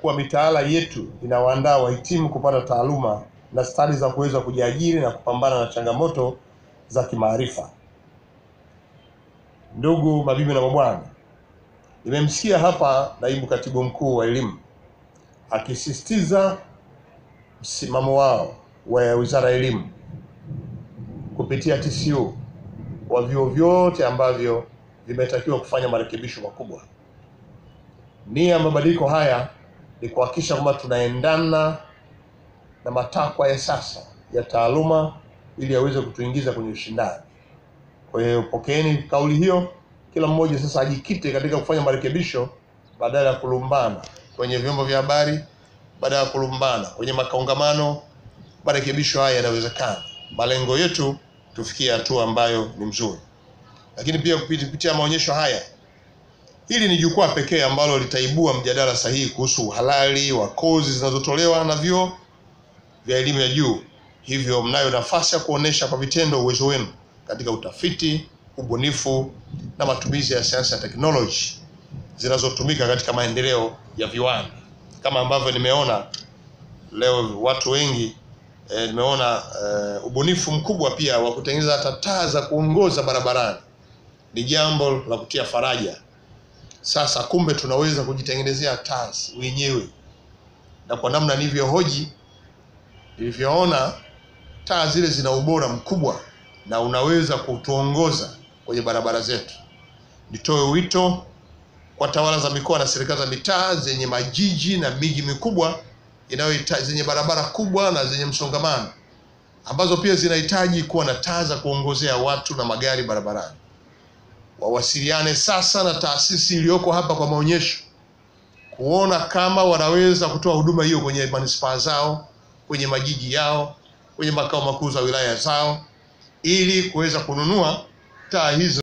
kuwa mitaala yetu inawaandaa wahitimu kupata taaluma na stadi za kuweza kujiajiri na kupambana na changamoto za kimaarifa. Ndugu mabibi na mabwana, nimemsikia hapa naibu katibu mkuu wa elimu akisisitiza msimamo wao wa wizara ya elimu kupitia TCU wa vyuo vyote ambavyo vimetakiwa kufanya marekebisho makubwa. Nia ya mabadiliko haya ni kuhakikisha kwamba tunaendana na matakwa ya sasa ya taaluma ili yaweze kutuingiza kwenye ushindani. Kwa hiyo pokeeni kauli hiyo, kila mmoja sasa ajikite katika kufanya marekebisho badala ya kulumbana kwenye vyombo vya habari, badala ya kulumbana kwenye makongamano. Marekebisho haya yanawezekana. Malengo yetu tufikie hatua ambayo ni mzuri, lakini pia kupitia maonyesho haya, hili ni jukwaa pekee ambalo litaibua mjadala sahihi kuhusu uhalali wa kozi zinazotolewa na vyuo vya elimu ya juu. Hivyo mnayo nafasi ya kuonesha kwa vitendo uwezo wenu katika utafiti, ubunifu na matumizi ya sayansi na teknoloji zinazotumika katika maendeleo ya viwanda, kama ambavyo nimeona leo watu wengi e, nimeona e, ubunifu mkubwa pia wa kutengeneza hata taa za kuongoza barabarani. Ni jambo la kutia faraja. Sasa kumbe tunaweza kujitengenezea taa wenyewe, na kwa namna nilivyohoji, nilivyoona taa zile zina ubora mkubwa na unaweza kutuongoza kwenye barabara zetu. Nitoe wito kwa tawala za mikoa na serikali za mitaa zenye majiji na miji mikubwa inayohitaji zenye barabara kubwa na zenye msongamano ambazo pia zinahitaji kuwa na taa za kuongozea watu na magari barabarani. Wawasiliane sasa na taasisi iliyoko hapa kwa maonyesho kuona kama wanaweza kutoa huduma hiyo kwenye manispaa zao, kwenye majiji yao, kwenye makao makuu za wilaya zao ili kuweza kununua taa hizo.